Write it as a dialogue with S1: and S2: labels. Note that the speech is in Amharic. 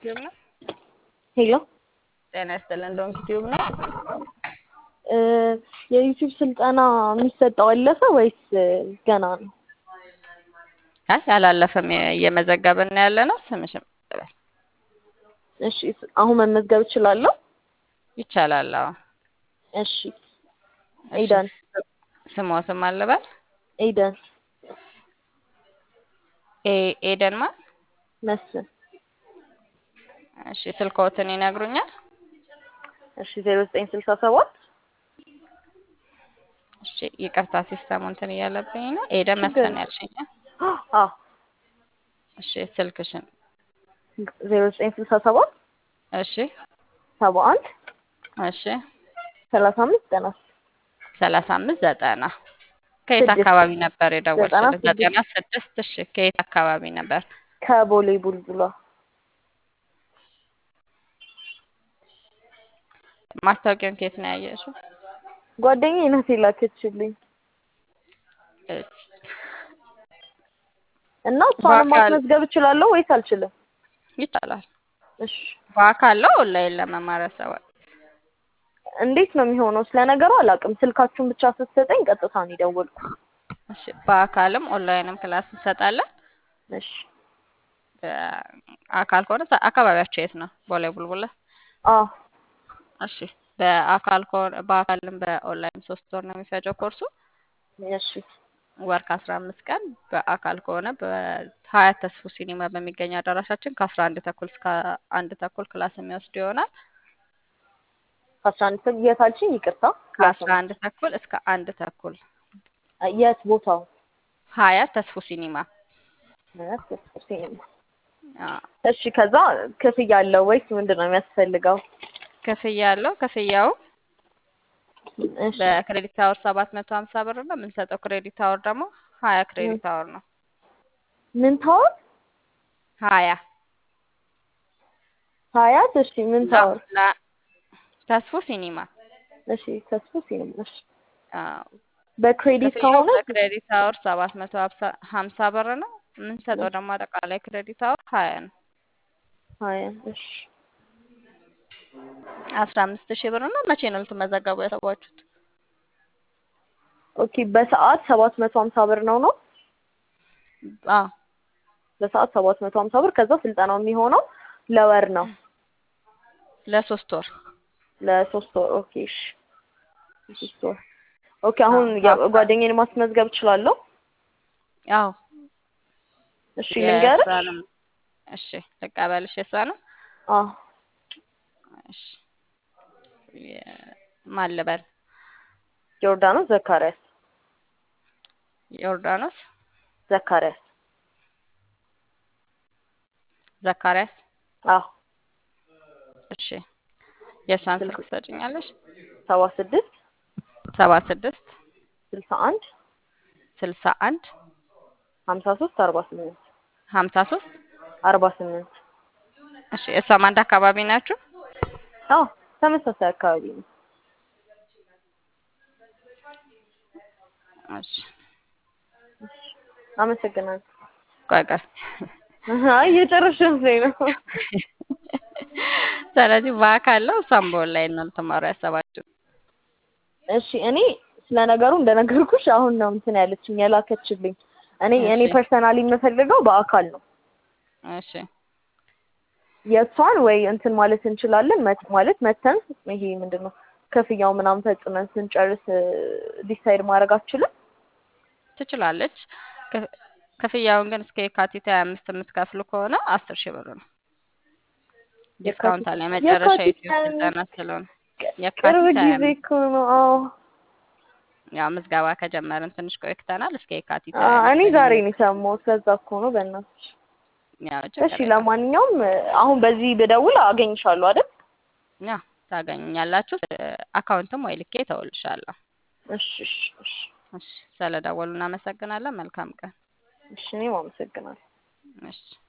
S1: ቲዩብ ነው።
S2: ሄሎ
S1: ጤና ይስጥልን። ዶንኪ ቲዩብ ነው።
S2: እ የዩቲዩብ ስልጠና የሚሰጠው አለፈ ወይስ ገና ነው?
S1: አይ አላለፈም፣ እየመዘገብን ያለ ነው። ስምሽም ይበል
S2: እሺ አሁን መመዝገብ እችላለሁ?
S1: ይቻላል። አዎ
S2: እሺ
S1: እሺ።
S2: ኤደን
S1: ስሟ ስም አለበል
S2: ኤደን
S1: ኤ ኤደን ማ
S2: መስፍን
S1: እሺ። ስልክዎትን ይነግሩኛል?
S2: እሺ ዜሮ ዘጠኝ ስልሳ ሰባት
S1: እሺ ይቅርታ ሲስተሙ እንትን እያለብኝ ነው። ኤደን
S2: ችግር
S1: መስፍን
S2: የለም።
S1: ያልሽኝ?
S2: አዎ
S1: እሺ ስልክሽን?
S2: ዜሮ ዘጠኝ ስልሳ ሰባት
S1: እሺ
S2: ሰባ አንድ
S1: እሺ
S2: ሰላሳ አምስት ዘጠና
S1: ሰላሳ አምስት ዘጠና ከየት
S2: ስድስት
S1: አካባቢ ነበር
S2: ዘጠና
S1: የደወልሽልን?
S2: ስድስት
S1: ዘጠና ስድስት እሺ ከየት አካባቢ ነበር?
S2: ከቦሌ ቡልቡላ
S1: ማስታወቂያውን ከየት ነው ያየሽው?
S2: ጓደኛዬ ናት የላከችልኝ
S1: እሺ።
S2: እና እሷንም
S1: በአካል
S2: ማስመዝገብ እችላለሁ ወይስ አልችልም?
S1: ይቻላል።
S2: እሺ
S1: በአካል ነው ኦንላይን ለመማር ያሰባል?
S2: እንዴት ነው የሚሆነው? ስለ ነገሩ አላውቅም። ስልካችሁን ብቻ ስትሰጠኝ ቀጥታ ነው የደወልኩት።
S1: እሺ በአካልም ኦንላይንም ክላስ እንሰጣለን።
S2: እሺ
S1: በአካል ከሆነ ሰ- አካባቢያቸው የት ነው? ቦሌ ቡልቡላ።
S2: አዎ
S1: እሺ በአካል ከሆነ በአካልም በኦንላይን ሶስት ወር ነው የሚፈጀው ኮርሱ
S2: እሺ
S1: ወር ከአስራ አምስት ቀን በአካል ከሆነ በሀያት ተስፉ ሲኒማ በሚገኝ አዳራሻችን ከአስራ አንድ ተኩል እስከ አንድ ተኩል ክላስ የሚወስድ ይሆናል።
S2: ከአስራ አንድ ሰዓት የት አልሽኝ? ይቅርታ
S1: ከአስራ
S2: ክላስ
S1: አንድ ተኩል እስከ አንድ ተኩል
S2: የት ቦታው?
S1: ሀያት ተስፉ ሲኒማ።
S2: ሲኒማ።
S1: አዎ።
S2: እሺ ከዛ ክፍያ አለው ወይስ ምንድን ነው የሚያስፈልገው?
S1: ክፍያ አለው። ክፍያው
S2: እሺ
S1: በክሬዲት አወር ሰባት መቶ ሀምሳ ብር ነው። የምንሰጠው ክሬዲት አወር ደግሞ ሀያ
S2: ም-
S1: ክሬዲት አወር ነው።
S2: ምን ታወር?
S1: ሀያ
S2: ሀያት እሺ ምን
S1: ላ
S2: ታወር?
S1: ላ ተስፉ ሲኒማ።
S2: እሺ ተስፎ ሲኒማ። እሺ
S1: አዎ።
S2: በክሬዲት
S1: ክፍያው
S2: ከሆነ
S1: በክሬዲት አወር ሰባት መቶ ሀምሳ ብር ነው። የምንሰጠው ደግሞ አጠቃላይ ክሬዲት አወር ሀያ ነው።
S2: ሀያ እሺ
S1: አስራ አምስት ሺህ ብር ነው። መቼ ነው ልትመዘገቡ ያሰባችሁት?
S2: ኦኬ በሰዓት ሰባት መቶ ሀምሳ ብር ነው ነው
S1: አዎ
S2: በሰዓት ሰባት መቶ ሀምሳ ብር ከዛ ስልጠናው የሚሆነው ለወር ነው
S1: ለሶስት ወር
S2: ለሶስት ወር ኦኬ እሺ ሶስት ወር ኦኬ አሁን
S1: አዎ
S2: ያ-
S1: በአካል
S2: ጓደኛዬን ማስመዝገብ እችላለሁ
S1: አዎ
S2: እሺ ልንገርሽ
S1: የእሷንም እሺ ልቀበልሽ የእሷንም
S2: አዎ
S1: እሺ የ- ማን ልበል?
S2: ዮርዳኖስ ዘካሪያስ
S1: ዮርዳኖስ
S2: ዘካሪያስ
S1: ዘካሪያስ።
S2: አዎ
S1: እሺ የእሷን
S2: ስልክ
S1: ስልክ ትሰጭኛለሽ?
S2: ሰባ ስድስት
S1: ሰባ ስድስት
S2: ስልሳ አንድ
S1: ስልሳ አንድ
S2: ሀምሳ ሶስት አርባ ስምንት
S1: ሀምሳ ሶስት
S2: አርባ ስምንት
S1: እሺ እሷም አንድ አካባቢ ናችሁ?
S2: አዎ ተመሳሳይ አካባቢ ነው
S1: እሺ
S2: አመሰግናለሁ
S1: ቆይ ቆይ
S2: አይ እየጨረስሽ መስሎኝ ነው
S1: ስለዚህ በአካል ነው እሷም በኦንላይን ነው ልትማሩ ያሰባችሁ?
S2: እሺ እኔ ስለ ነገሩ እንደነገርኩሽ አሁን ነው እንትን ያለችኝ የላከችልኝ እኔ እኔ
S1: እሺ
S2: ፐርሰናሊ የምፈልገው በአካል ነው
S1: እሺ
S2: የእሷን ወይ እንትን ማለት እንችላለን መት- ማለት መተን ይሄ ምንድን ነው ክፍያው ምናምን ፈጽመን ስንጨርስ ዲሳይድ ማድረግ አትችልም
S1: ትችላለች። ክፍ- ክፍያውን ግን እስከ የካቲት ሀያ አምስት የምትከፍሉ ከሆነ አስር ሺህ ብር ነው። ዲስካውንት
S2: የካቲት
S1: አለ የመጨረሻ
S2: የካቲት
S1: ዩቲዩብ
S2: ሀያ
S1: ስልጠና
S2: አምስት
S1: ስለሆነ
S2: ቅርብ
S1: የካቲት ሀያ
S2: ጊዜ
S1: አምስት
S2: እኮ ነው አዎ
S1: ያው ምዝገባ ከጀመርን ትንሽ ቆይተናል። እስከ የካቲት
S2: አ-
S1: ሀያ
S2: እኔ
S1: አምስት
S2: ዛሬ
S1: ነው
S2: ነው የሰማሁት ለዛ እኮ ነው በእናትሽ
S1: ያው
S2: እሺ
S1: ችግር የለም።
S2: ለማንኛውም አሁን በዚህ ብደውል አገኝሻለሁ አይደል
S1: ያው ታገኙኛላችሁ። አካውንትም ወይ ልኬ ተውልሻለሁ።
S2: እሺ እሺ እሺ
S1: እሺ ስለደወሉ እናመሰግናለን። መልካም ቀን።
S2: እሺ እኔም አመሰግናለሁ
S1: እሺ